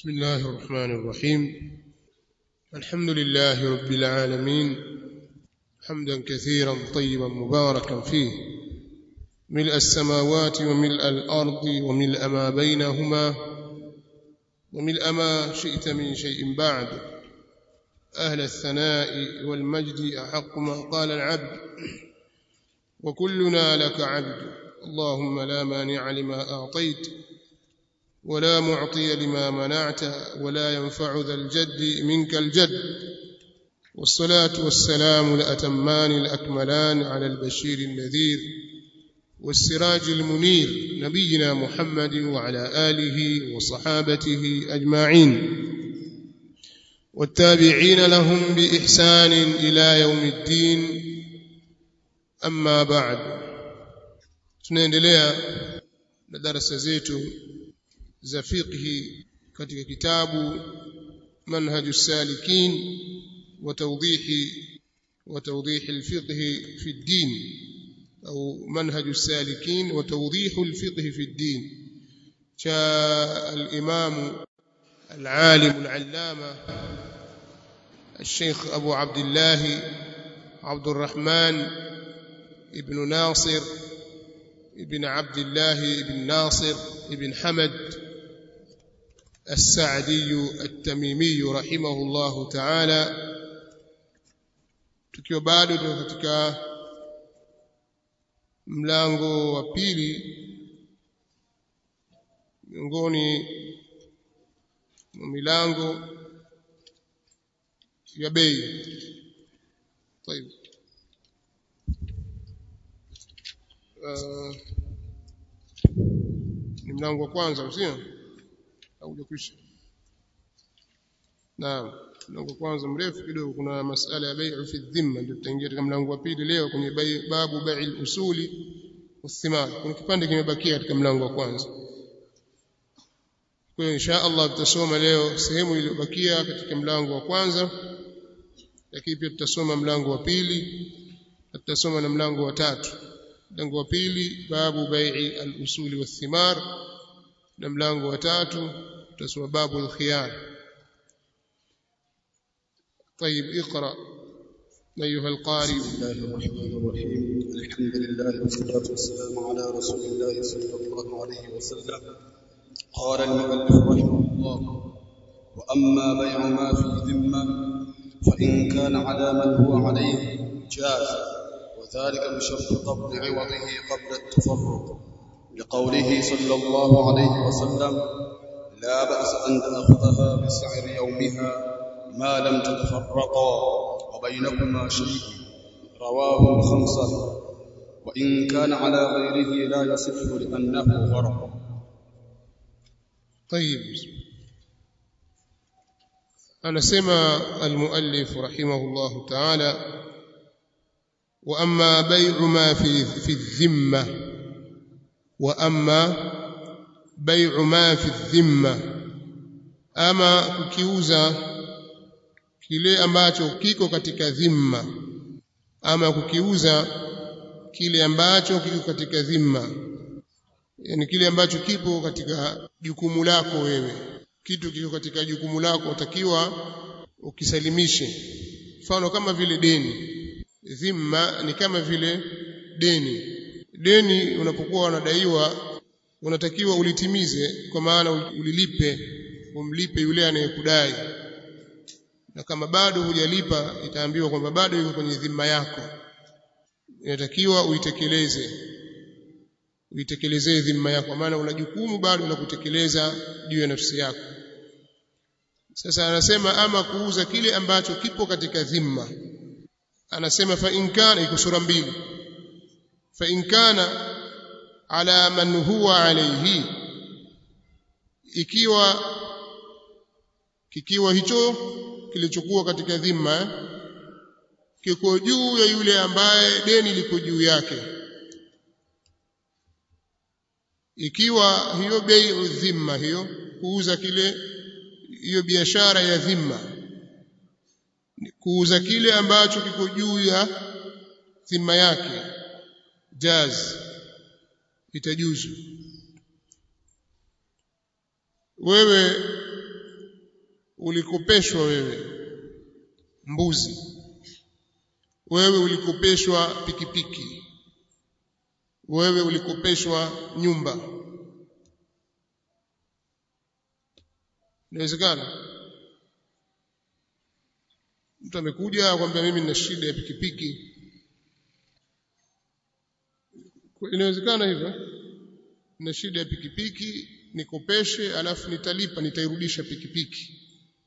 بسم الله الرحمن الرحيم الحمد لله رب العالمين حمدا كثيرا طيبا مباركا فيه ملء السماوات وملء الأرض وملء ما بينهما وملء ما شئت من شيء بعد أهل الثناء والمجد أحق ما قال العبد وكلنا لك عبد اللهم لا مانع لما أعطيت ولا معطي لما منعت ولا ينفع ذا الجد منك الجد والصلاة والسلام الأتمان الأكملان على البشير النذير والسراج المنير نبينا محمد وعلى آله وصحابته أجمعين والتابعين لهم بإحسان إلى يوم الدين أما بعد tunaendelea na darasa zetu za fiqhi katika kitabu manhaju salikin wa tawdihi wa tawdihi alfiqh fi ad-din au manhaju salikin wa tawdihu alfiqh fi ad-din cha al-imam العالم العلامة الشيخ أبو عبد الله عبد الرحمن ابن ناصر ابن عبد الله ابن ناصر ابن حمد السعدي التميمي رحمه الله تعالى tukiwa bado tuko katika mlango wa pili miongoni mwa milango ya bei طيب uh, ni mlango wa kwanza sio au hujakwisha naam mlango wa kwanza mrefu kidogo kuna masala ya bai'u fi dhimma ndio tutaingia katika mlango wa pili leo kwenye babu bai'il usuli wathimar kuna kipande kimebakia katika mlango wa kwanza kwa hiyo insha Allah tutasoma leo sehemu iliyobakia katika mlango wa kwanza lakini pia tutasoma mlango wa pili na tutasoma na mlango wa tatu mlango wa pili babu bai'i al-usuli wathimar na mlango wa tatu tutasoma babu al-khiyar طيب اقرا ايها القارئ بسم الله الرحمن الرحيم الحمد لله والصلاه والسلام على رسول الله صلى الله عليه وسلم قال المؤلف رحمه الله واما بيع ما في ذمه فان كان على من هو عليه جاز وذلك بشرط قبض عوضه قبل التفرق لقوله صلى الله عليه وسلم لا بأس أن تأخذها بسعر يومها ما لم تتفرقا وبينكما شيء رواه الخمسة وإن كان على غيره لا يصح لأنه غرق طيب anasema المؤلف رحمه الله تعالى واما بيع ما في في الذمه واما بيع ما في الذمه ama kukiuza kile ambacho kiko katika dhimma ama kukiuza kile ambacho kiko katika dhimma yani kile ambacho kipo katika jukumu lako wewe kitu kiko katika jukumu lako utakiwa ukisalimishe mfano kama vile deni dhimma ni kama vile deni deni unapokuwa unadaiwa unatakiwa ulitimize kwa maana ulilipe umlipe yule anayekudai na kama bado hujalipa itaambiwa kwamba bado yuko kwenye dhima yako inatakiwa uitekeleze uitekelezee dhima yako maana una jukumu bado la kutekeleza juu ya nafsi yako sasa anasema ama kuuza kile ambacho kipo katika dhima anasema fa in kana iko sura mbili fa in kana ala man huwa alayhi ikiwa kikiwa hicho kilichokuwa katika dhima kiko juu ya yule ambaye deni liko juu yake ikiwa hiyo bei dhimma hiyo kuuza kile hiyo biashara ya dhimma kuuza kile ambacho kiko juu ya dhima yake jaz itajuzu wewe ulikopeshwa wewe mbuzi wewe ulikopeshwa pikipiki wewe ulikopeshwa nyumba inawezekana mtu amekuja akwambia mimi nina shida ya pikipiki inawezekana hivyo nina shida ya pikipiki nikopeshe alafu nitalipa nitairudisha pikipiki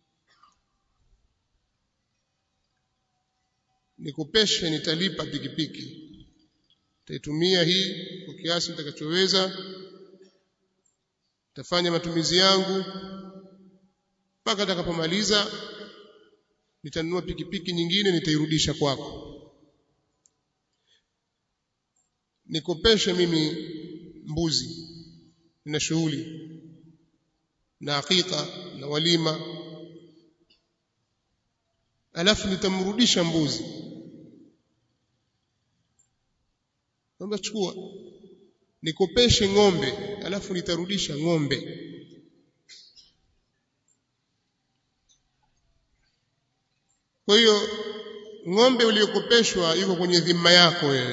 nikopeshe nitalipa pikipiki nitaitumia hii kwa kiasi nitakachoweza nitafanya matumizi yangu mpaka atakapomaliza nitanunua pikipiki nyingine nitairudisha kwako nikopeshe mimi mbuzi na shughuli na hakika na walima alafu nitamrudisha mbuzi Naomba chukua nikopeshe ng'ombe alafu nitarudisha ng'ombe Kwa hiyo ng'ombe uliyokopeshwa yuko kwenye dhima yako wewe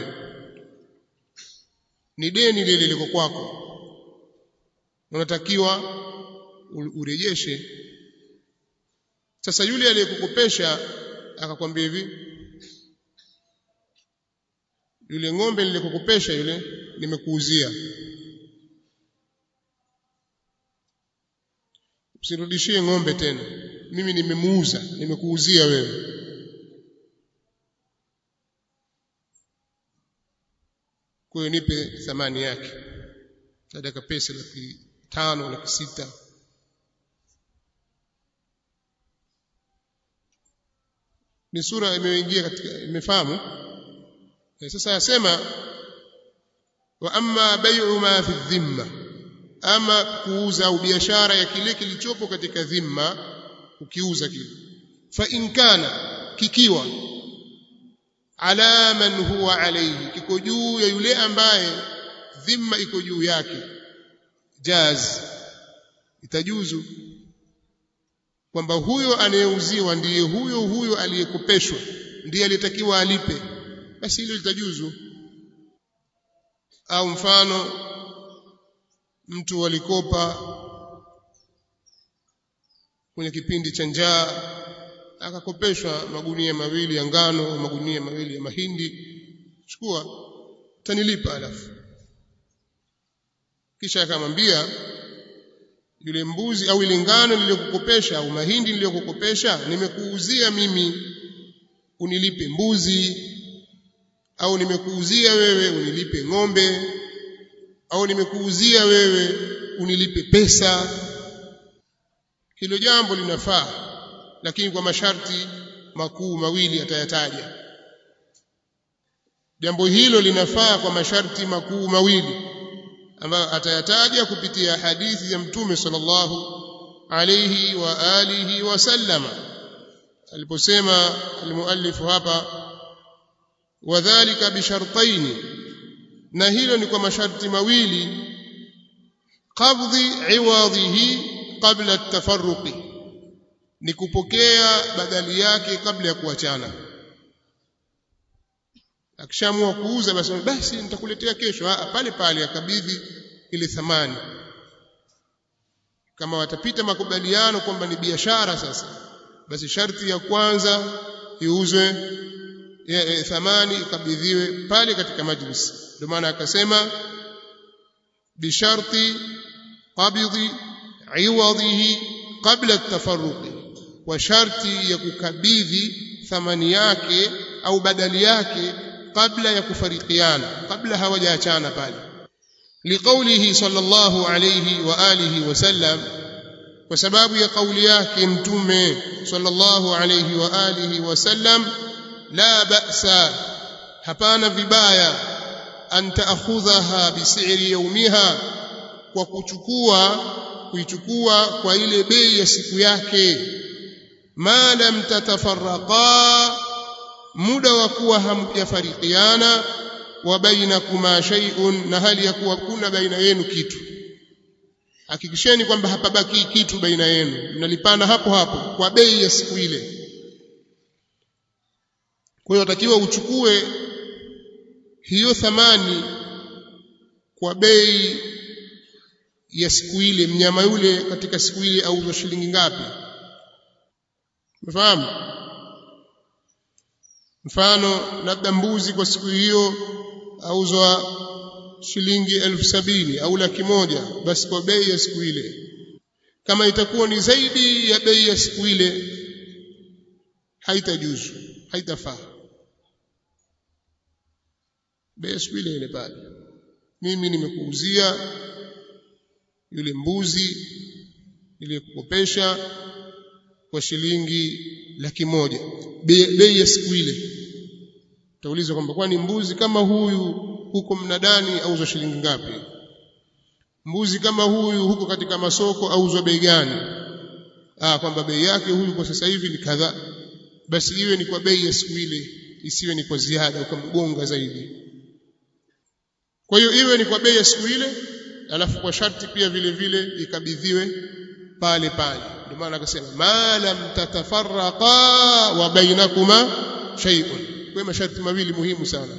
ni deni lile liko kwako unatakiwa urejeshe sasa yule aliyekukopesha akakwambia hivi yule ng'ombe nilikukopesha yule nimekuuzia usirudishie ng'ombe tena mimi nimemuuza nimekuuzia wewe kwa hiyo nipe thamani yake nataka pesa laki tano laki sita ni sura imeingia katika imefahamu sasa yasema wa amma bai'u ma fi dhimma ama kuuza au biashara ya kile kilichopo katika dhimma ukiuza kile fa in kana kikiwa ala man huwa alayhi kiko juu ya yule ambaye dhimma iko juu yake jaz itajuzu kwamba huyo anayeuziwa ndiye huyo huyo aliyekopeshwa ndiye aliyetakiwa alipe basi hilo litajuzu au mfano mtu alikopa kwenye kipindi cha njaa akakopeshwa magunia mawili ya ngano magunia mawili ya mahindi chukua tanilipa alafu kisha akamwambia yule mbuzi au ile ngano niliyokukopesha au mahindi niliyokukopesha nimekuuzia mimi unilipe mbuzi au nimekuuzia wewe unilipe ng'ombe au nimekuuzia wewe unilipe pesa hilo jambo linafaa lakini kwa masharti makuu mawili atayataja jambo hilo linafaa kwa masharti makuu mawili ambayo atayataja kupitia hadithi ya mtume sallallahu alayhi wa alihi wasallama aliposema almuallifu hapa wadhālika bishartaini na hilo ni kwa masharti mawili qabdhi iwadhihi qabla at-tafarruqi ni kupokea badali yake kabla ya kuachana akishaamua kuuza basi basi nitakuletea kesho ah pale pale akabidhi ile thamani kama watapita makubaliano kwamba ni biashara sasa basi sharti ya kwanza iuzwe ya, thamani ikabidhiwe pale katika majlis ndio maana akasema bisharti qabidhi iwadhihi qabla at-tafarruqi kwa sharti ya kukabidhi thamani yake au badali yake kabla ya kufarikiana kabla hawajaachana pale liqaulihi sallallahu alayhi wa alihi wasallam kwa sababu ya kauli yake mtume sallallahu alayhi wa alihi wasallam la ba'sa hapana vibaya an ta'khudhaha bisiri yawmiha kwa kuchukua kuichukua kwa ile bei ya siku yake ma lam tatafarraqa muda wa kuwa hamjafarikiana wa bainakuma shay'un na hali ya kuwa kuna baina yenu kitu hakikisheni kwamba hapabaki kitu baina yenu mnalipana hapo hapo kwa bei ya siku ile kwa hiyo watakiwa uchukue hiyo thamani kwa bei ya siku ile mnyama yule katika siku ile auzwa shilingi ngapi umefahamu mfano labda mbuzi kwa siku hiyo auzwa shilingi elfu sabini au laki moja basi kwa bei ya siku ile kama itakuwa ni zaidi ya bei ya siku ile haitajuzu haitafaa bei ya siku ile ile pale mimi nimekuuzia yule mbuzi niliyekukopesha kwa shilingi laki moja bei ya siku ile utaulizwa kwamba kwani mbuzi kama huyu huko mnadani auzwa shilingi ngapi mbuzi kama huyu huko katika masoko auzwa bei gani ah kwamba bei yake huyu kwa sasa hivi ni kadhaa basi iwe ni kwa bei ya siku ile isiwe ni kwa ziada ukamgonga zaidi kwa hiyo iwe ni kwa bei ya siku ile alafu kwa sharti pia vile vile ikabidhiwe pale pale ndio maana akasema ma lam tatafarraqa wa bainakuma shay'un kwa masharti mawili muhimu sana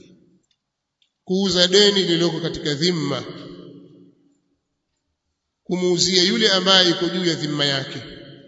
kuuza deni lililoko katika dhimma kumuuzia yule ambaye iko juu ya dhimma yake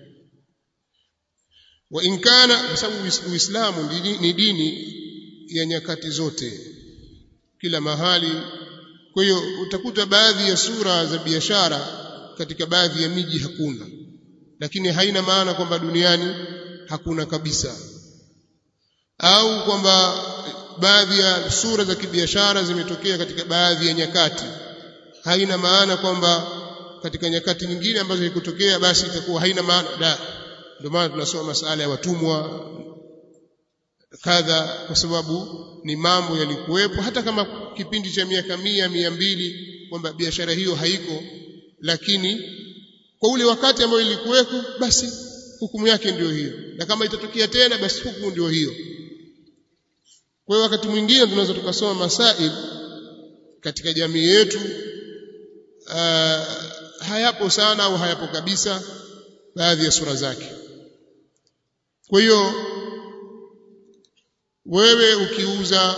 wa in kana kwa sababu uislamu ni dini ya nyakati zote kila mahali kwa hiyo utakuta baadhi ya sura za biashara katika baadhi ya miji hakuna lakini haina maana kwamba duniani hakuna kabisa au kwamba baadhi ya sura za kibiashara zimetokea katika baadhi ya nyakati haina maana kwamba katika nyakati nyingine ambazo ikutokea basi itakuwa haina maana la ndio maana tunasoma masala ya watumwa kadha kwa sababu ni mambo yalikuwepo hata kama kipindi cha miaka mia mia mbili kwamba biashara hiyo haiko lakini kwa ule wakati ambao ilikuweko basi hukumu yake ndio hiyo na kama itatokea tena basi hukumu ndio hiyo kwa hiyo wakati mwingine tunaweza tukasoma masail katika jamii yetu uh, hayapo sana au hayapo kabisa baadhi ya sura zake kwa hiyo wewe ukiuza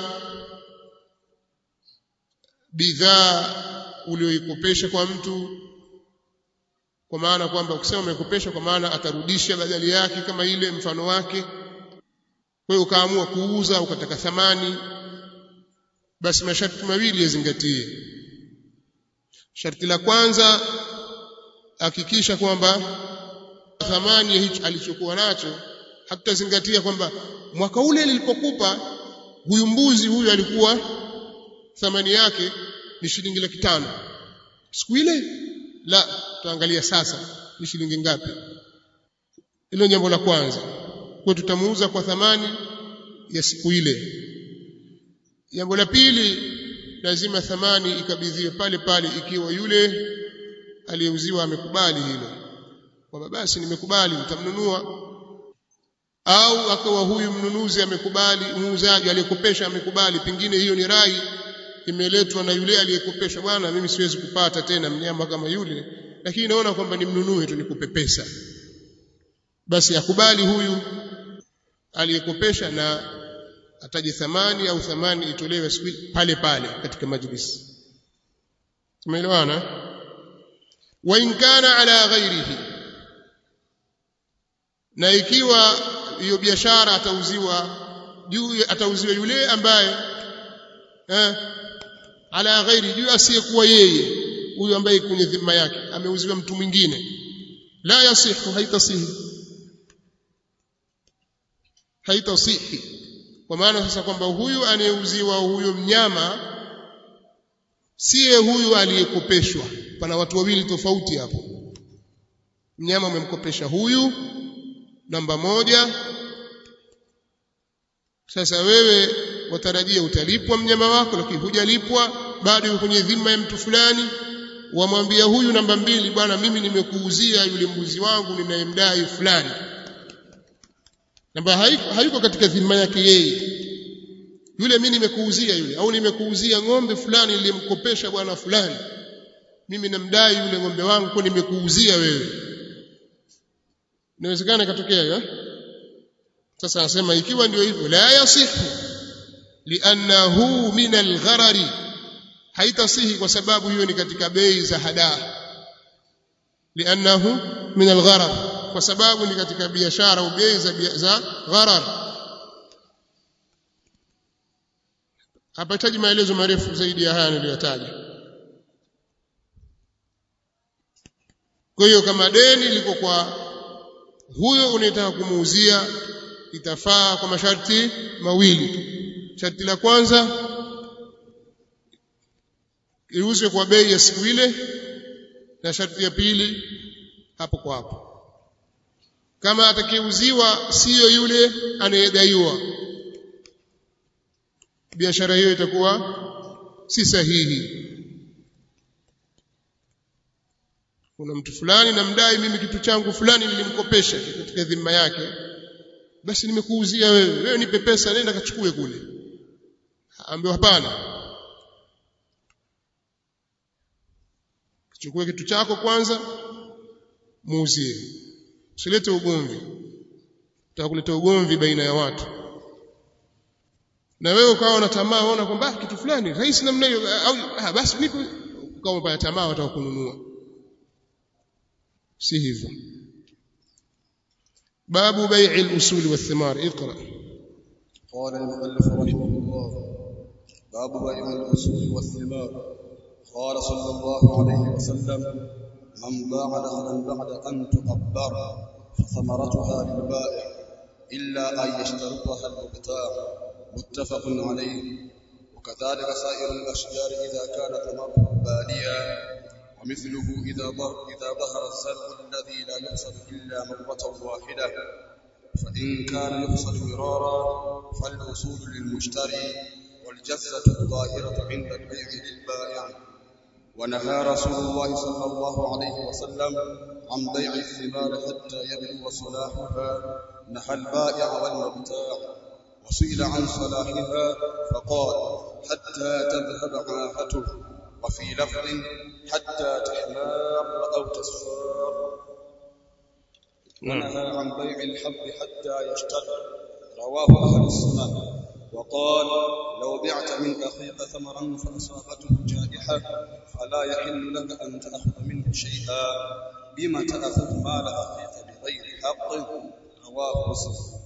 bidhaa ulioikopesha kwa mtu kwa maana kwamba ukisema umekopesha kwa maana atarudisha badali yake kama ile mfano wake kwa hiyo ukaamua kuuza ukataka thamani basi masharti mawili yazingatie sharti la kwanza hakikisha kwamba thamani ya hicho alichokuwa nacho hatutazingatia kwamba mwaka ule nilipokupa huyu mbuzi huyu alikuwa thamani yake ni shilingi laki tano siku ile la tuangalia sasa ni shilingi ngapi hilo jambo la kwanza kwa tutamuuza kwa thamani ya siku ile jambo la pili lazima thamani ikabidhiwe pale pale ikiwa yule aliyeuziwa amekubali hilo kwamba basi nimekubali nitamnunua au akawa huyu mnunuzi amekubali muuzaji aliyekopesha amekubali pengine hiyo ni rai imeletwa na yule aliyekopesha bwana mimi siwezi kupata tena mnyama kama yule lakini naona kwamba nimnunue tu nikupe pesa basi akubali huyu aliyekopesha na ataje thamani au thamani itolewe pale pale katika majlisi tumeelewana wa in kana ala ghairihi na ikiwa hiyo biashara atauziwa juu atauziwa yule ambaye eh, ala ghairi juu asiyekuwa yeye huyu ambaye kwenye dhima yake ameuziwa mtu mwingine la yasihu haitasihi haitasihi kwa maana sasa kwamba huyu anayeuziwa huyo mnyama siye huyu aliyekopeshwa pana watu wawili tofauti hapo mnyama umemkopesha huyu namba moja sasa wewe watarajia utalipwa mnyama wako lakini hujalipwa bado yuko kwenye dhima ya mtu fulani wamwambia huyu namba mbili bwana mimi nimekuuzia yule mbuzi wangu ninayemdai fulani namba hayuko, hayuko katika dhima yake yeye yule mimi nimekuuzia yule au nimekuuzia ng'ombe fulani nilimkopesha bwana fulani mimi namdai yule ng'ombe wangu kwa nimekuuzia wewe inawezekana ikatokea hiyo sasa anasema ikiwa ndio hivyo la yasihu liannahu min algharari haitasihi kwa sababu hiyo ni katika bei za hadaa liannahu min algharar kwa sababu ni katika biashara au bei za, za gharar hapahitaji maelezo marefu zaidi ya haya niliyotaja kwa hiyo kama deni liko kwa huyo unayetaka kumuuzia itafaa kwa masharti mawili sharti la kwanza iuzwe kwa bei ya siku ile na sharti ya pili hapo kwa hapo kama atakayeuziwa siyo yule anayedaiwa biashara hiyo itakuwa si sahihi kuna mtu fulani namdai mimi kitu changu fulani nilimkopesha katika dhima yake basi nimekuuzia wewe wewe nipe pesa nenda kachukue kule ambiwa hapana chukue kitu chako kwanza muuzie usilete ugomvi utakuleta ugomvi baina ya watu na wewe ukawa na tamaa unaona kwamba kitu fulani rahisi namna hiyo au ah, basi nipe ukawa umepata tamaa wataka kununua si hivyo باب بيع الأصول والثمار اقرأ قال المؤلف رحمه الله باب بيع الأصول والثمار قال صلى الله عليه وسلم من باع نخلا بعد أن تقبر فثمرتها للبائع إلا أن يشترطها المبتاع متفق عليه وكذلك سائر الأشجار إذا كان ثمره باليا ومثله إذا ظهر إذا ظهر الزرع الذي لا يحصد إلا مرة واحدة فإن كان يحصد مرارا فالأصول للمشتري والجزة الظاهرة عند البيع للبائع ونهى رسول الله صلى الله عليه وسلم عن بيع الثمار حتى يبلغ صلاحها نهى البائع والمبتاع وسئل عن صلاحها فقال حتى تذهب عاهته وفي لفظ حتى تحمار أو تصفار ونهى عن بيع الحب حتى يشتد رواه أهل السنن وقال لو بعت من أخيك ثمرا فأصابته جائحة فلا يحل لك أن تأخذ منه شيئا بما تأخذ مال أخيك بغير حق رواه مسلم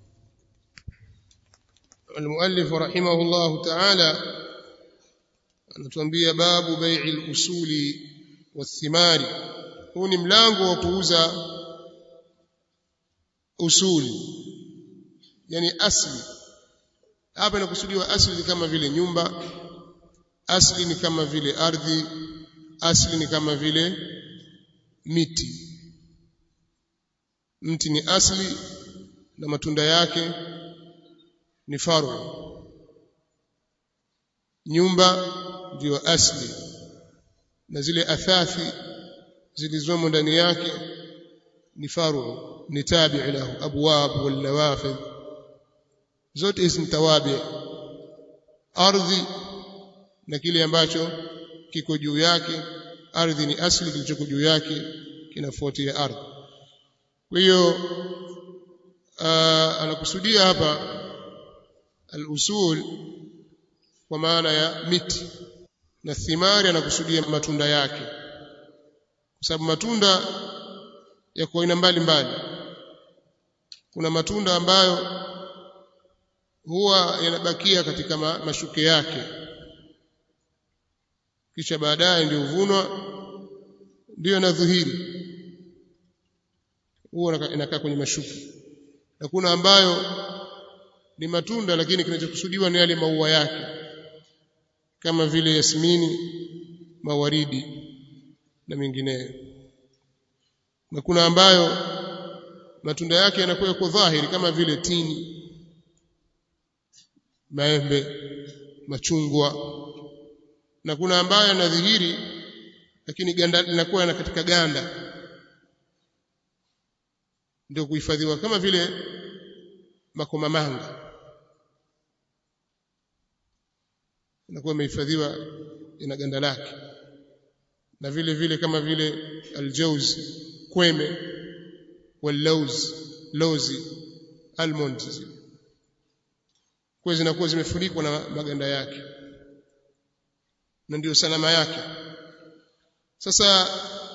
المؤلف رحمه الله تعالى anatuambia babu bai'i al-usuli wathimari huu ni mlango wa kuuza usuli yani asli hapa inakusudiwa asli ni kama vile nyumba asli ni kama vile ardhi asli ni kama vile miti mti ni asli na matunda yake ni faru nyumba ndio asli na zile athathi zilizomo ndani yake ni faru ni tabi lahu abwab wal nawafidh zote hizi ni tawabi ardhi na kile ambacho kiko juu yake ardhi ni asli kilichoko juu yake kinafuatia ardhi kwa hiyo anakusudia hapa al-usul kwa maana ya miti na thimari anakusudia matunda yake kwa sababu matunda yako aina mbalimbali kuna matunda ambayo huwa yanabakia katika ma, mashuke yake kisha baadaye ndio huvunwa ndio yanadhihiri huwa inakaa kwenye mashuke na kuna ambayo ni matunda lakini kinachokusudiwa ni yale maua yake kama vile yasmini mawaridi na mengineyo na kuna ambayo matunda yake yanakuwa yako dhahiri kama vile tini maembe machungwa na kuna ambayo yanadhihiri lakini ganda linakuwa na katika ganda ndio kuhifadhiwa kama vile makomamanga inakuwa imehifadhiwa ina ganda lake na vile vile kama vile aljauz kweme wallauz lozi almonds zile kwa zinakuwa zimefunikwa na maganda yake na ndio salama yake sasa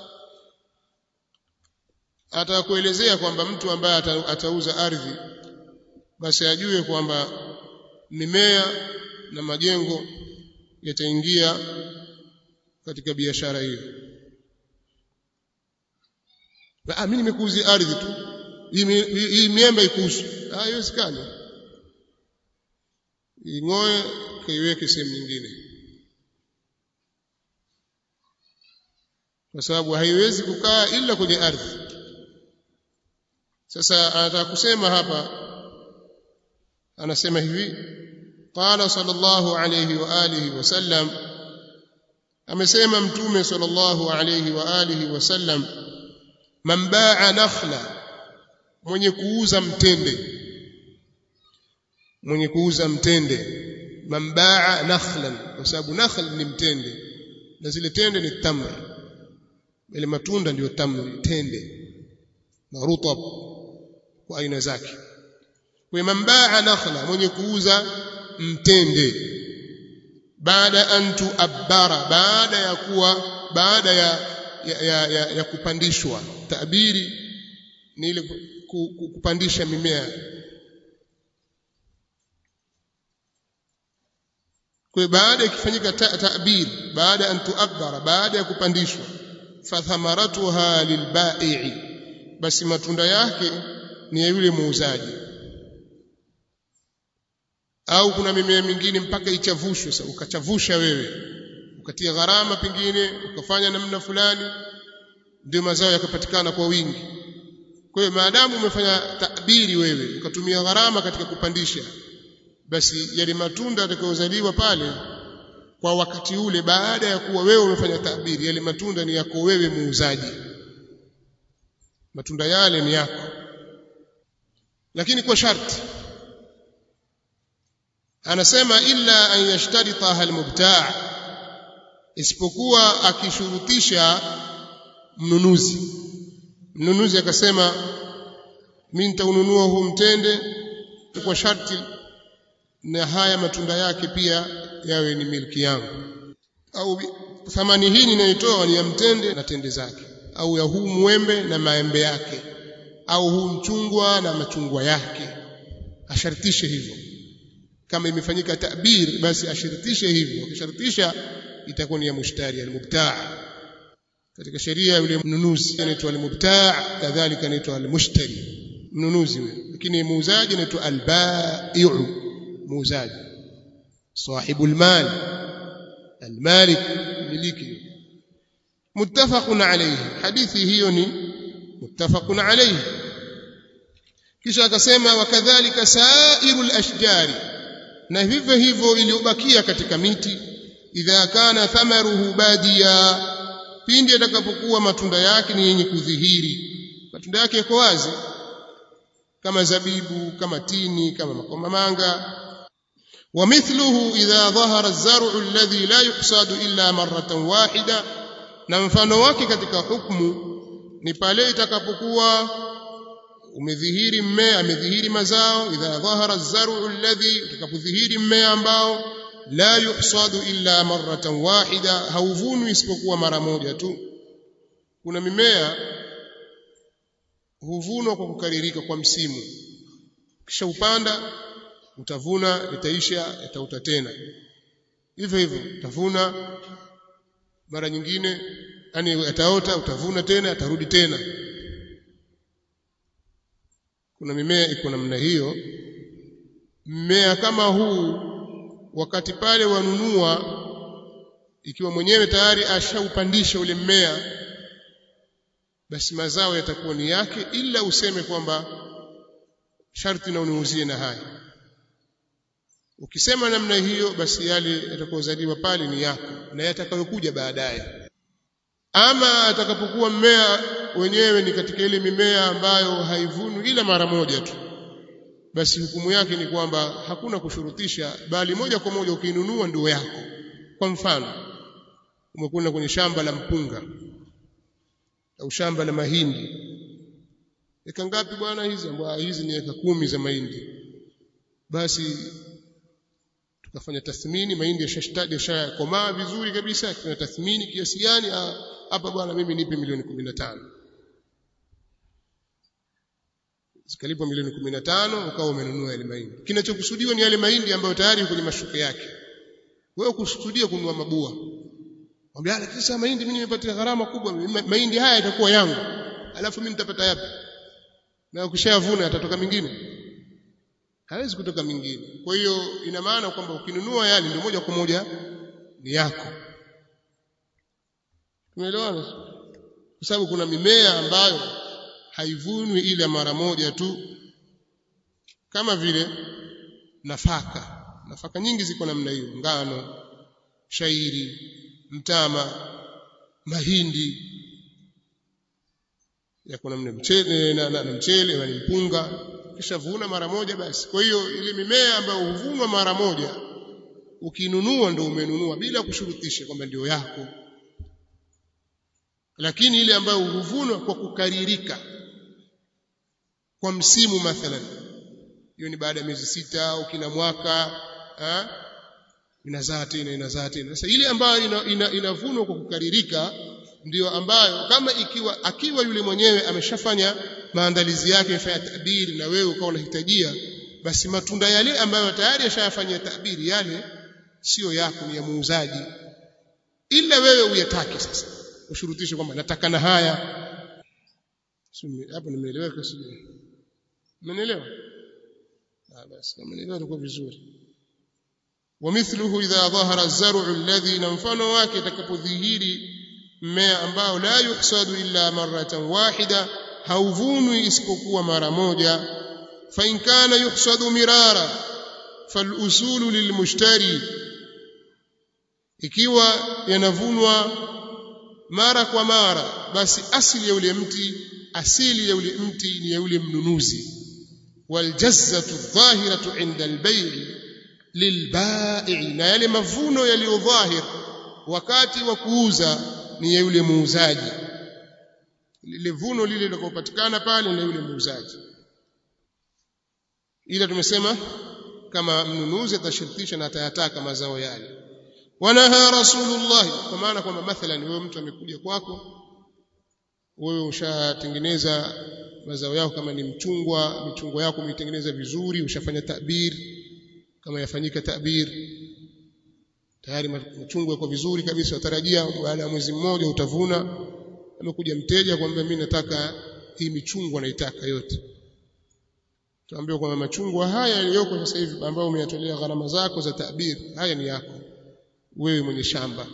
atakuelezea kwamba mtu ambaye ata, atauza ardhi basi ajue kwamba mimea na majengo yataingia katika biashara hiyo ah mimi nimekuuzia ardhi tu hii miembe ikuhusu ah haiwezekani ing'oe kaiweke sehemu nyingine kwa sababu haiwezi kukaa ila kwenye ardhi sasa anataka kusema hapa anasema hivi qala sallallahu alayhi wa alihi wasallam amesema mtume sallallahu alayhi wa alihi wasallam man baa nakhla mwenye kuuza mtende mwenye kuuza mtende man baa nakhlan kwa sababu nakhl ni mtende na zile tende ni tamr ile matunda ndiyo tamr tende na rutab kwa aina zake kwa man baa nakhla mwenye kuuza mtende baada an tuabbara baada ya kuwa baada ya ya, ya, ya, ya kupandishwa tabiri ni ile kupandisha mimea kwa baada ikifanyika ta'bir baada an tuabbara baada ya kupandishwa fathamaratuha lilbai'i basi matunda yake ni ya yule muuzaji au kuna mimea mingine mpaka ichavushwe sasa ukachavusha wewe ukatia gharama pengine ukafanya namna fulani ndio mazao yakapatikana kwa wingi kwa hiyo maadamu umefanya tabiri wewe ukatumia gharama katika kupandisha basi yale matunda yatakayozaliwa pale kwa wakati ule baada ya kuwa wewe umefanya tabiri yale matunda ni yako wewe muuzaji matunda yale ni yako lakini kwa sharti anasema illa an yashtaritaha almubtaa isipokuwa akishurutisha mnunuzi mnunuzi akasema mimi nitaununua huu mtende kwa sharti na haya matunda yake pia yawe ni milki yangu au thamani hii ninayotoa ni ya mtende na tende zake au ya huu mwembe na maembe yake au huu mchungwa na machungwa yake ashartishe hivyo kama imefanyika tabir basi ashirtishe hivyo akishartisha itakuwa ni ya mushtari almubtaa katika sheria yule mnunuzi anaitwa almubtaa kadhalika anaitwa almushtari mnunuzi yule lakini muuzaji anaitwa albai'u muuzaji sahibu almal almalik miliki muttafaqun alayhi hadithi hiyo ni muttafaqun alayhi kisha akasema wakadhalika sairul ashjari na vivyo hivyo iliyobakia katika miti idha kana thamaruhu badia pindi atakapokuwa matunda yake ni yenye kudhihiri matunda yake yako wazi kama zabibu kama tini kama makomamanga ومثله إذا ظهر الزرع الذي لا يحصاد إلا مرة واحدة na mfano wake katika hukumu ni pale itakapokuwa umedhihiri mmea amedhihiri mazao idha dhahara az-zar'u alladhi utakapodhihiri mmea ambao la yuhsadu illa marratan wahida hauvunwi isipokuwa mara moja tu kuna mimea huvunwa kwa kukaririka kwa msimu kisha upanda utavuna itaisha itauta tena hivyo hivyo utavuna mara nyingine yani ataota utavuna tena atarudi tena kuna mimea iko namna hiyo mmea kama huu wakati pale wanunua ikiwa mwenyewe tayari ashaupandisha ule mmea basi mazao yatakuwa ni yake ila useme kwamba sharti na uniuzie na haya ukisema namna hiyo basi yale yatakayozaliwa pale ni yako na yatakayokuja baadaye ama atakapokuwa mmea wenyewe ni katika ile mimea ambayo haivunwi ila mara moja tu basi hukumu yake ni kwamba hakuna kushurutisha bali moja kwa moja ukiinunua ndio yako kwa mfano umekwenda kwenye shamba la mpunga au shamba la mahindi eka ngapi bwana hizi ambao hizi ni eka kumi za mahindi basi tukafanya tathmini mahindi yashashtadi yashakomaa vizuri kabisa tuna tathmini kiasi gani hapa bwana mimi nipe milioni 15 zikalipwa milioni 15 ukawa umenunua yale mahindi kinachokusudiwa ni yale mahindi ambayo tayari kwenye mashuke yake wewe kusudia kununua mabua mwambia lakini sasa mahindi mimi nimepatia gharama kubwa mahindi haya yatakuwa yangu alafu mimi nitapata yapi na ukishayavuna yatatoka mingine hawezi kutoka mingine kwa hiyo ina maana kwamba ukinunua yale ndio moja kwa moja ni yako tumeelewana kwa sababu kuna mimea ambayo haivunwi ile mara moja tu kama vile nafaka nafaka nyingi ziko namna hiyo ngano shairi mtama mahindi yako namna mchele na, na, na mchele na mpunga kisha vuna mara moja basi kwa hiyo ile mimea ambayo huvunwa mara moja ukinunua ndio umenunua bila kushurutisha kwamba ndio yako lakini ile ambayo huvunwa kwa kukaririka kwa msimu mathalan hiyo ni baada ya miezi sita au kila mwaka ha? inazaa tena inazaa tena sasa ile ambayo ina, ina, inavunwa kwa kukaririka ndiyo ambayo kama ikiwa akiwa yule mwenyewe ameshafanya maandalizi yake amefanya tabiri na wewe ukawa unahitajia basi matunda yale ambayo tayari yashayafanyia tabiri yale sio yako ni ya muuzaji ila wewe uyatake sasa ushurutishe kwamba nataka na haya hapo nimeeleweka sijui umenielewa ah basi kama nielewa itakuwa vizuri ومثله إذا ظهر الزرع الذي نمفنه wake itakapodhihiri mmea ambao la yuhsadu illa maratan wahida hauvunwi isipokuwa mara moja fa in kana yuhsadu mirara falusulu lilmushtari ikiwa yanavunwa mara kwa mara basi asili ya ule mti asili ya ule mti ni ya ule mnunuzi waljazzatu dhahiratu inda albay'i lilbai na yale mavuno yaliyodhahir wakati wa kuuza ni ya yule muuzaji lile vuno lile likopatikana pale ni yule muuzaji ila tumesema kama mnunuzi atashirutisha na atayataka mazao yale wanaha rasulullah kwa maana kwamba mathalan wewe mtu amekuja kwako wewe ushatengeneza mazao yako kama ni mchungwa michungwa yako umeitengeneza vizuri ushafanya tabir kama yafanyika tabir tayari machungwa yako vizuri kabisa utarajia baada ya mwezi mmoja utavuna amekuja mteja kwamba mimi nataka hii michungwa naitaka yote tuambiwa kwamba machungwa haya yaliyoko sasa hivi ambayo umeyatolea gharama zako za tabir haya ni yako wewe mwenye shamba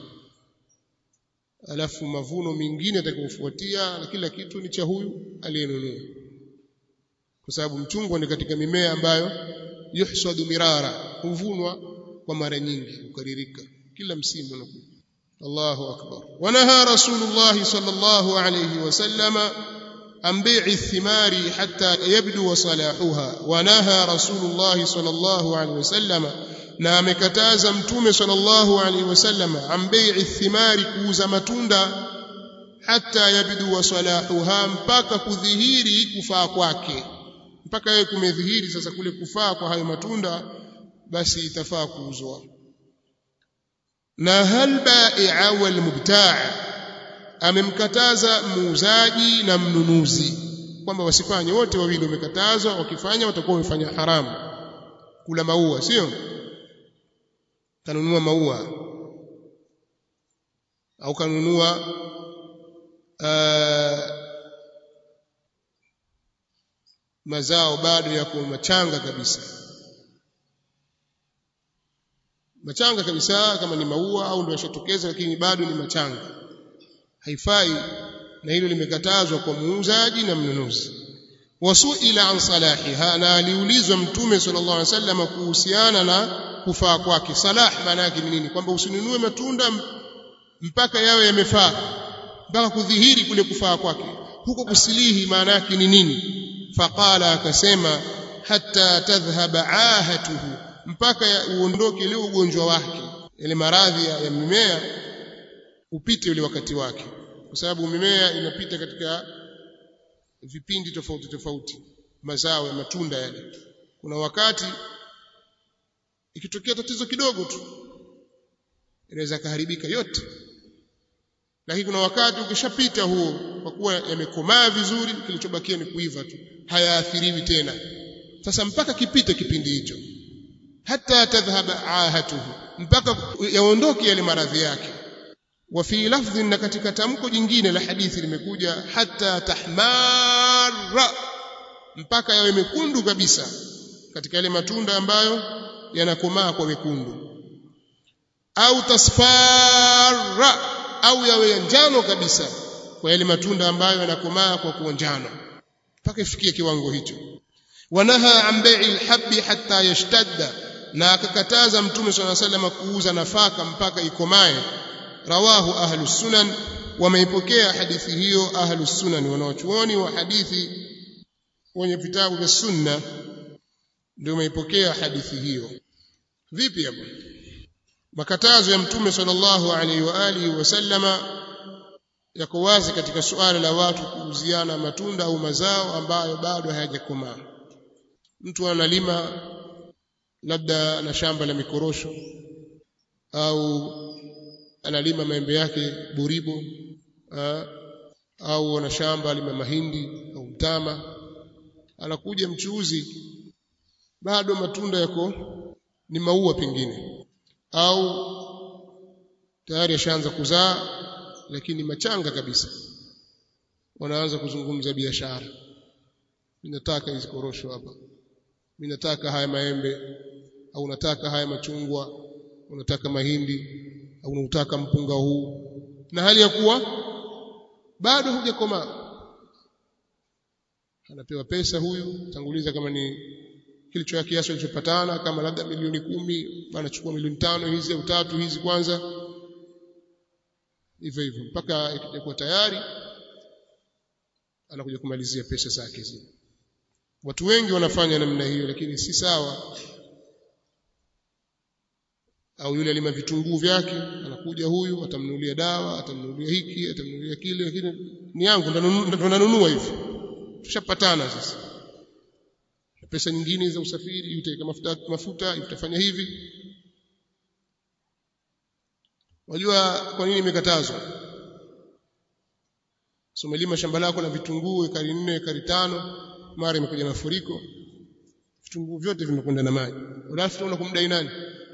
alafu mavuno mengine atakayofuatia na kila kitu ni cha huyu aliyenunua kwa sababu mchungwa ni katika mimea ambayo yuhsadu mirara huvunwa kwa mara nyingi ukaririka kila msimu unakuja Allahu akbar wanaha rasulullah sallallahu alayhi wasallama عن بيع الثمار حتى يبدو صلاحها ونهى رسول الله صلى الله عليه وسلم na amekataza mtume sallallahu alaihi wasallam an bai'i thimari kuuza matunda hata yabdu wa salahuha mpaka kudhihiri kufaa kwake mpaka yeye kumedhihiri sasa kule kufaa kwa hayo matunda basi itafaa kuuzwa na hal bai'a wal mubtaa' amemkataza muuzaji na mnunuzi kwamba wasifanye wote wawili wamekatazwa wakifanya watakuwa wamefanya haramu kula maua sio kanunua maua au kanunua uh, mazao bado yako machanga kabisa machanga kabisa kama ni maua au ndio yashatokeza lakini bado ni machanga haifai na hilo limekatazwa kwa muuzaji na mnunuzi wasuila an salahiha na aliulizwa mtume sallallahu alaihi wasallam kuhusiana na kufaa kwake salah maana yake ni nini kwamba usinunue matunda mpaka yawe yamefaa mpaka kudhihiri kule kufaa kwake huko kusilihi maana yake ni nini faqala akasema hatta tadhhaba ahatuhu mpaka uondoke ile ugonjwa wake ile maradhi ya, ya mimea upite ule wakati wake kwa sababu mimea inapita katika vipindi tofauti tofauti mazao ya matunda yale kuna wakati ikitokea tatizo kidogo tu inaweza kaharibika yote lakini kuna wakati ukishapita huo kwa kuwa yamekomaa vizuri kilichobakia ni kuiva tu hayaathiriwi tena sasa mpaka kipite kipindi hicho hata tadhhaba ahatuhu mpaka yaondoke yale maradhi yake wa fi lafdhin na katika tamko jingine la hadithi limekuja hata tahmara mpaka yawe mekundu kabisa katika yale matunda ambayo yanakomaa kwa wekundu au tasfara au yawe ya njano kabisa kwa yale matunda ambayo yanakomaa kwa kuwa njano mpaka ifikie kiwango hicho wanaha an bai'i alhabbi hatta yashtadda na akakataza mtume swalla sallam kuuza nafaka mpaka ikomae rawahu ahlu sunan wameipokea hadithi hiyo ahlu sunan wanaochuoni wa hadithi wenye vitabu vya sunna ndio wameipokea hadithi hiyo vipi hapo makatazo ya mtume sallallahu alaihi wa alihi wasallama yako wazi katika suala la watu kuuziana matunda au mazao ambayo bado hayajakomaa mtu analima labda na shamba la mikorosho au analima maembe yake buribo ha? au ana shamba lima mahindi au mtama anakuja mchuuzi bado matunda yako ni maua pengine au tayari ashaanza kuzaa lakini machanga kabisa wanaanza kuzungumza biashara mimi nataka hizi korosho hapa mimi nataka haya maembe au nataka haya machungwa unataka mahindi au unataka mpunga huu na hali ya kuwa bado hujakomaa anapewa pesa huyu tanguliza kama ni kilicho ya kiasi alichopatana kama labda milioni kumi anachukua milioni tano hizi au tatu hizi kwanza hivyo hivyo mpaka ikija tayari anakuja kumalizia pesa zake zile watu wengi wanafanya namna hiyo lakini si sawa au yule alima vitunguu vyake anakuja huyu atamnunulia dawa atamnunulia hiki atamnunulia kile lakini ni yangu ndo nanunua hivi tushapatana sasa pesa nyingine za usafiri utaweka mafuta mafuta utafanya hivi wajua kwa nini imekatazwa so umelima shamba lako la vitunguu ekari nne ekari tano mara imekuja mafuriko vitunguu vyote vimekwenda na maji alafu utaona kumdai nani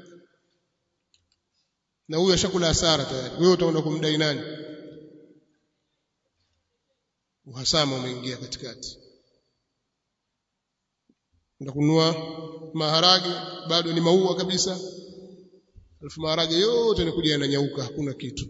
na huyo ashakula hasara tayari wewe utaona kumdai nani uhasama umeingia katikati na kununua maharage bado ni maua kabisa alafu maharage yote yanakuja yananyauka hakuna kitu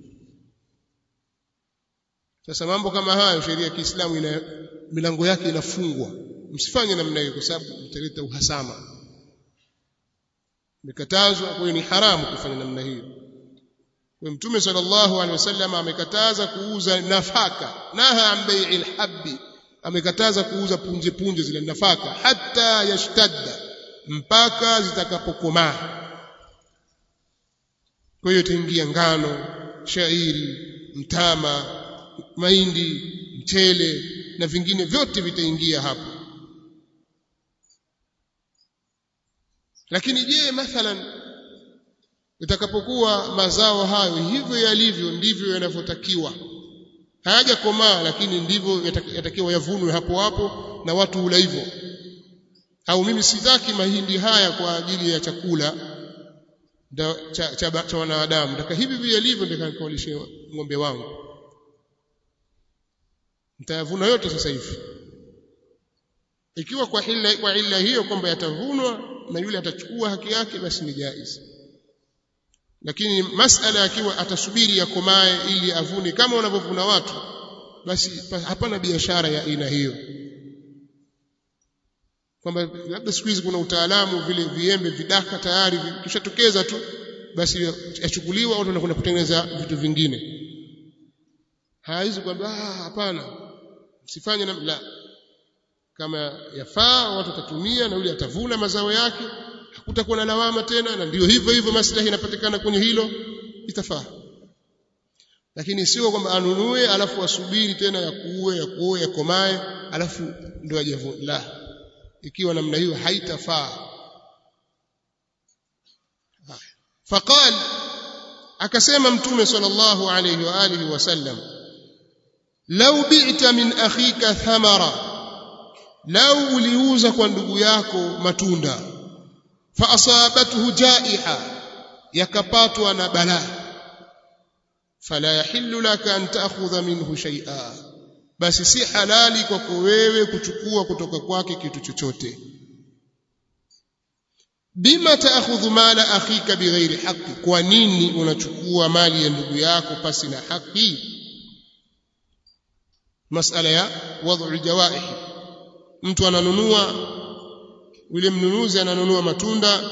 sasa mambo kama hayo sheria ya Kiislamu ina milango yake inafungwa msifanye namna hiyo kwa sababu mtaleta uhasama imekatazwa kwa hiyo ni haramu kufanya namna hiyo kwa mtume sallallahu alaihi wasallam amekataza kuuza nafaka naha an bai'il habbi amekataza kuuza punje punje zile nafaka hata yashtadda mpaka zitakapokomaa kwa hiyo itaingia ngano shairi mtama mahindi mchele na vingine vyote vitaingia hapo lakini je mathalan itakapokuwa mazao hayo hivyo yalivyo ndivyo yanavyotakiwa hayajakomaa lakini ndivyo yatakiwa yavunwe hapo hapo na watu hula hivyo au mimi sitaki mahindi haya kwa ajili ya chakula cha, cha, cha wanadamu nataka hivi vile yalivyo ndio nikawalishe ng'ombe wangu nitayavuna yote sasa hivi ikiwa kwa illa, kwa illa hiyo kwamba yatavunwa na yule atachukua haki yake basi ni jaiz lakini masala akiwa atasubiri yakomae ili avune kama wanavyovuna watu basi hapana biashara ya aina hiyo kwamba labda siku hizi kuna utaalamu vile viembe vidaka tayari kishatokeza tu basi yachukuliwa watu wanakwenda kutengeneza vitu vingine haizi kwamba hapana msifanye na la kama yafaa watu watatumia na yule atavuna mazao yake hakutakuwa na lawama tena na ndio hivyo hivyo maslahi yanapatikana kwenye hilo itafaa lakini sio kwamba anunue alafu asubiri tena ya kuue ya kuoe ya komae alafu ndio ajavuna la ikiwa namna hiyo haitafaa faqal akasema mtume sallallahu alayhi wa alihi wasallam law bi'ta min akhika thamara law uliuza kwa ndugu yako matunda fa asabathu jaiha yakapatwa na balaa fala yahillu laka an ta'khudha minhu shay'a basi si halali kwako wewe kuchukua kutoka kwake kitu chochote bima ta'khudhu mala akhika bighairi haqqi kwa nini unachukua mali ya ndugu yako pasi na haki masala ya wad'u jawaih mtu ananunua yule mnunuzi ananunua matunda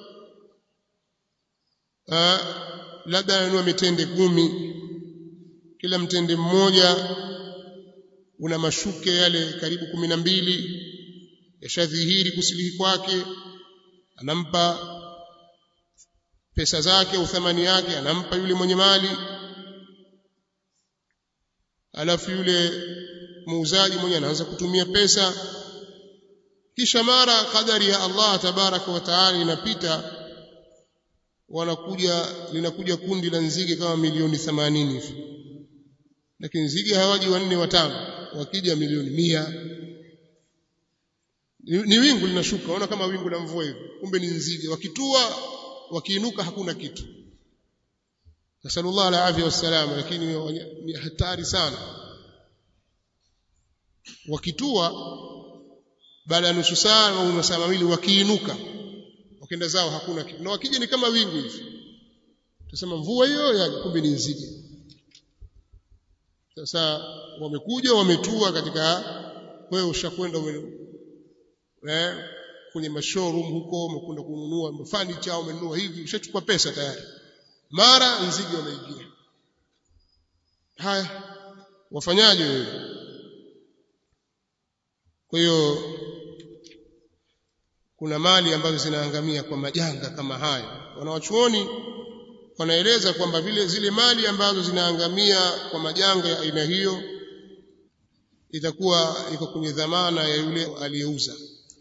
labda ananunua mitende kumi kila mtende mmoja una mashuke yale karibu kumi na mbili yashadhihiri kusilihi kwake anampa pesa zake au thamani yake anampa yule mwenye mali alafu yule muuzaji mwenye anaanza kutumia pesa kisha mara kadari ya Allah tabaraka wa taala inapita wanakuja linakuja kundi la nzige kama milioni 80 hivi lakini nzige hawaji wanne watano wakija milioni mia ni, ni wingu linashuka ona kama wingu la mvua hivi kumbe ni nzige wakitua wakiinuka hakuna kitu nasallallahu ala afya wassalam lakini ni hatari sana wakitua baada ya nusu saa au masaa mawili wakiinuka wakenda zao hakuna kitu na wakija ni kama wingu hivi tusema mvua hiyo yaje kumbe ni nzige sasa wamekuja wametua katika wewe ushakwenda eh kwenye mashowroom huko umekwenda kununua furniture umenunua hivi ushachukua pesa tayari mara nzige wanaingia haya wafanyaje wewe kwa hiyo kuna mali ambazo zinaangamia kwa majanga kama haya wanawachuoni wanaeleza kwamba vile zile mali ambazo zinaangamia kwa majanga ya aina hiyo itakuwa iko kwenye dhamana ya yule aliyeuza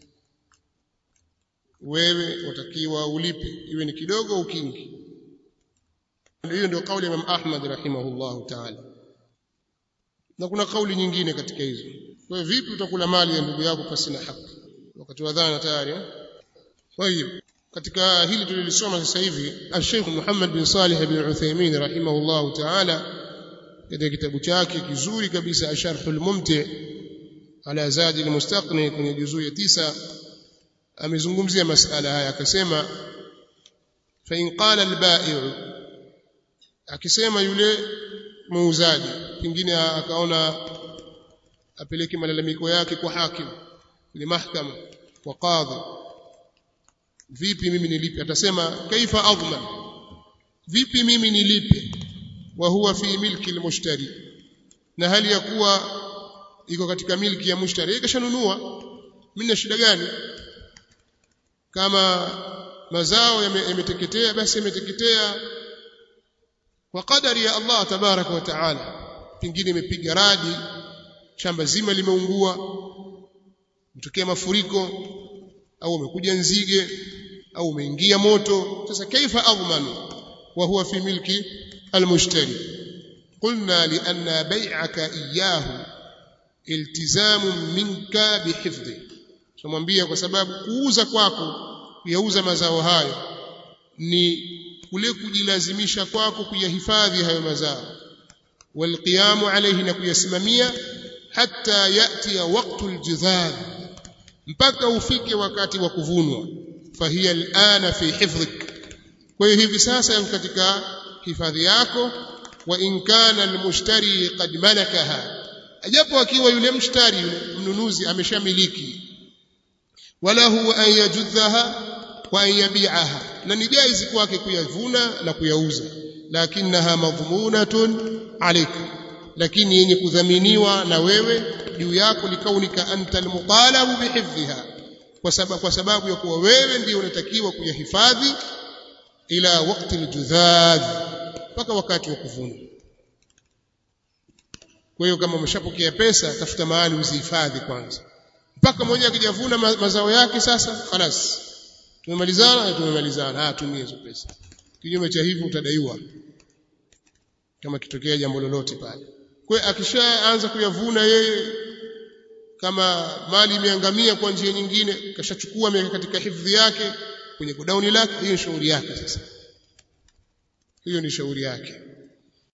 wewe watakiwa ulipe iwe ni kidogo au kingi hiyo ndio kauli ya Imam Ahmad rahimahullahu ta'ala na kuna kauli nyingine katika hizo kwa hiyo vipi utakula mali ya ndugu yako pasina haki wakati wa dhana tayari طيب katika hili tulilisoma sasa hivi Sheikh Muhammad bin Salih bin Uthaymeen rahimahullahu ta'ala katika kitabu chake kizuri kabisa Asharhul Mumti' ala Zadi al-Mustaqni kwenye juzuu ya tisa amezungumzia masala haya akasema fa in qala al-ba'i'u akisema yule muuzaji pengine akaona apeleke malalamiko yake kwa hakim ni mahkama kwa kadhi vipi mimi nilipe atasema kaifa adman vipi mimi nilipe wa huwa fi milki almushtari na hali ya kuwa iko katika milki ya mushtari yeye kashanunua mimi na shida gani kama mazao yameteketea basi yameteketea kwa kadari ya Allah tabaraka wa taala pengine imepiga radi shamba zima limeungua mtokea mafuriko au umekuja nzige au umeingia moto sasa kaifa adhmanu wa huwa fi milki almushtari qulna li anna bai'aka iyyahu iltizamu minka bihifdhi tumwambia kwa sababu kuuza kwako kuyauza mazao hayo ni kule kujilazimisha kwako kuyahifadhi hayo mazao walqiyamu alayhi na kuyasimamia hatta yati waqtu aljidhad mpaka ufike wakati wa kuvunwa fahiya alana fi hifdhik kwa hiyo hivi sasa yako katika hifadhi yako wa in kana almushtari qad malakaha ajapo akiwa yule mshtari yule mnunuzi ameshamiliki wala huwa an yajudhaha wa an yabi'aha na ni jaizi kwake kuyavuna na kuyauza lakinaha madhmunatun alayka lakini yenye kudhaminiwa na wewe juu yako likaunika anta almuqalabu bihifdhiha kwa sababu kwa sababu ya kuwa wewe ndiyo unatakiwa kuyahifadhi ila wakati aljudhadh mpaka wakati wa kuvuna kwa hiyo kama umeshapokea pesa tafuta mahali uzihifadhi kwanza mpaka mmoja akijavuna ma mazao yake sasa khalas tumemalizana tumemalizana ah tumie hizo pesa kinyume cha hivyo utadaiwa kama kitokea jambo lolote pale kwa akishaanza kuyavuna yeye kama mali imeangamia kwa njia nyingine kashachukua ameweka katika hifadhi yake kwenye godauni lake hiyo shauri yake sasa hiyo ni shauri yake